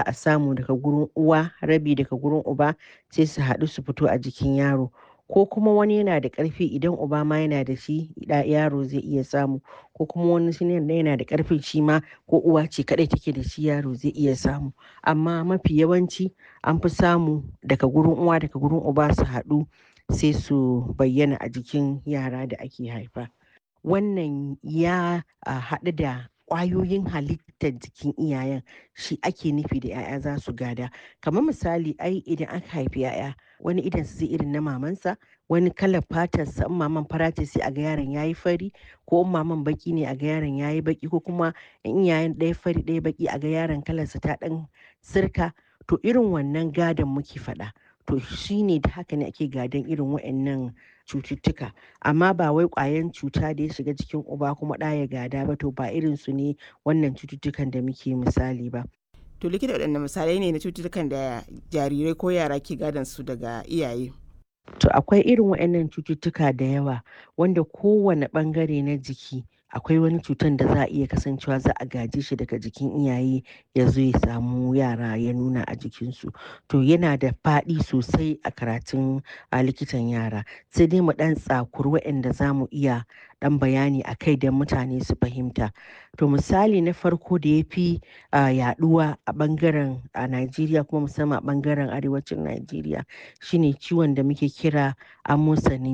a samu daga gurin uwa rabi daga gurin uba sai su haɗu su fito a jikin yaro ko kuma wani yana da ƙarfi idan uba ma yana da shi yaro zai iya samu ko kuma wani yana da ƙarfin shi ma ko uwa ce kaɗai take da shi yaro zai iya samu amma mafi yawanci an fi samu daga gurin uwa daga gurin uba su haɗu sai su bayyana a jikin yara da ake haifa wannan ya haɗu da ƙwayoyin halittar jikin iyayen shi ake nufi da 'ya'ya za su gada kamar misali ai idan aka haifi 'ya'ya wani idan su zai irin na mamansa wani kalar fatarsa in maman fara ce sai a ga yaron yayi fari ko in maman baki ne a ga yaron yayi baki ko kuma in iyayen ɗaya fari ɗaya baki a ga yaron kalarsa ta ɗan sirka to irin wannan gadon muke faɗa to shine da haka ne ake gadon irin waɗannan cututtuka amma ba wai ƙwayan cuta da ya shiga jikin uba kuma ɗa ya gada ba to ba irin su ne wannan cututtukan da muke misali ba to likita waɗanne misalai ne na cututtukan da jarirai ko yara ke gadon su daga iyaye to akwai irin waɗannan cututtuka da yawa wanda kowane ɓangare na jiki akwai wani cutan da za a iya kasancewa za a gaje shi daga jikin iyaye ya zo ya samu yara ya nuna a jikinsu to yana da faɗi sosai a karatun a likitan yara sai dai mu ɗan tsakuri waɗanda za mu iya ɗan bayani a kai don mutane su fahimta to misali na farko da ya fi yaɗuwa a ɓangaren a najeriya kuma musamman a ɓangaren arewacin najeriya shine ciwon da muke kira amosanin